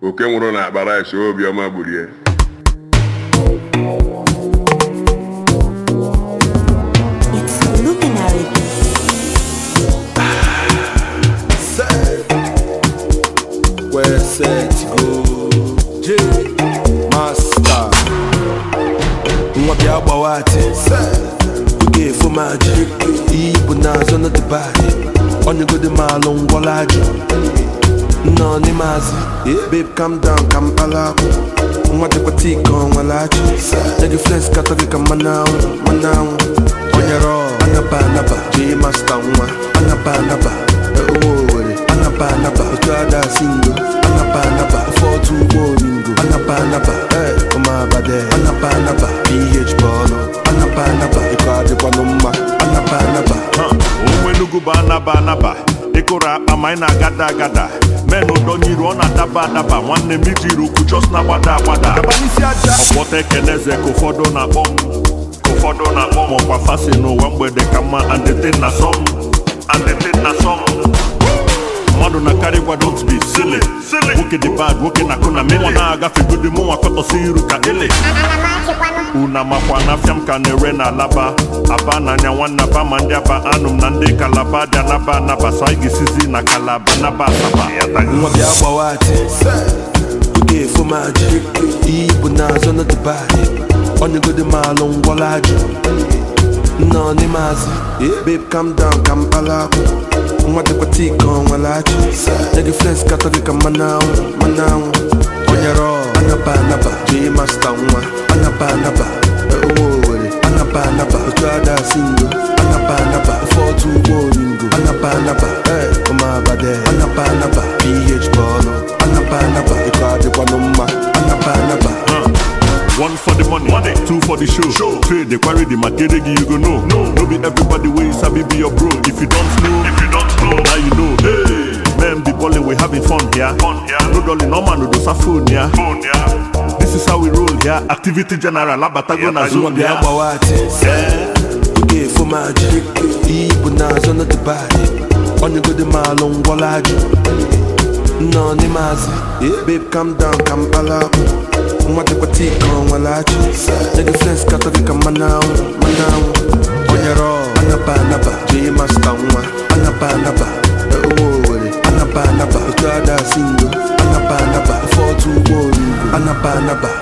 oke nwụrụ na akpa rice obiọma gburu ya It's luminary. Where set go J Master Nwa bịa gbawa ati Oge efo maji Iyi bụ n'azụ na Dubai Onyegodi malụ ngwọla ajụ Nọ n'ime azụ Babe calm down ka mkpala akwụ Nwa dịkwa tii ka ọ nwere achị Nye gị flex katọ gị ka mmanụ anwụ mmanụ anwụ Onyere ọ anaba anaba J Master nwa anaba anaba Ụmụ Owere anaba anaba Otu ada singo anaba anaba Ụfọdụ ụgbọ oringo anaba anaba Ee, ụmụabade anaba anaba PH bọọlụ anaba anaba Ịkọ adịkwanụ mma anaba anaba onwe Enugu bụ anaba anaba ịkụrụ akpa ma anyị na-agada agada men ụdọnyiru ọ na-adaba adaba nwanne m ijiri ukwu chọs na-agbada agbada ọkpọta ekeneze ka ụfọdụ na-akpọ m ka ụfọdụ na-akpọ m ọkwa fasi n'ụwa mgbede ka mma andetin na sọm andetin na sọm mmadụ na-akarị gwa don't be silly nwoke dị bad nwoke na-akụ na mele na-agafegodi mụ nwa kọtọsi iru ka ele una makwa n'afịa m ka na-ere na alaba aba n'anya nwanne aba ma ndị aba anụ m na ndị kalaba dị anaba anaba so anyị ga-esizi na kalaba naba asaba nwa bịa gbawa ati oge efo maji iyi bụ n'azụ na dubai onyegodi malụ ngwọla ajụ nọ n'ime azụ babe calm down ka mkpala akwụ nwa dịkwa tii ka ọ nwere achị nye gị flex katọ gị ka mmanụ anwụ mmanụ anwụ onyere ọ anaba anaba J Master nwa anaba anaba ụmụ Owere anaba anaba otu ada singo anaba anaba ụfọdụ ụgbọ oringo anaba anaba ee ụmụabade anaba anaba PH bọọlụ anaba anaba ịkọ adịkwanụ mma anaba anaba One for the money, money. two for the show. show. Trade the quarry, the market, you go know. No, no be everybody way you sabi be your bro. If you don't know, if you don't know, now you know. Hey, man, be balling, we having fun here. Fun here. No dolly, no man, no do sa phone here. Phone here. This is how we roll here. Activity general, abatago na nwa zone bịa here. gbawa ati oge efo maji iyi bụ n'azụ na dubai onyegodi malụ ngwọla ajụ nọ n'ime azụ babe calm down ka mkpala akwụ nwa dịkwa tii ka ọ nwere achị nye gị flex katọ gị ka mmanụ anwụ mmanụ anwụ onyere ọ anaba anaba J Master nwa anaba anaba ụmụ Owere anaba anaba otu ada singo anaba anaba ụfọdụ ụgbọ oringo anaba anaba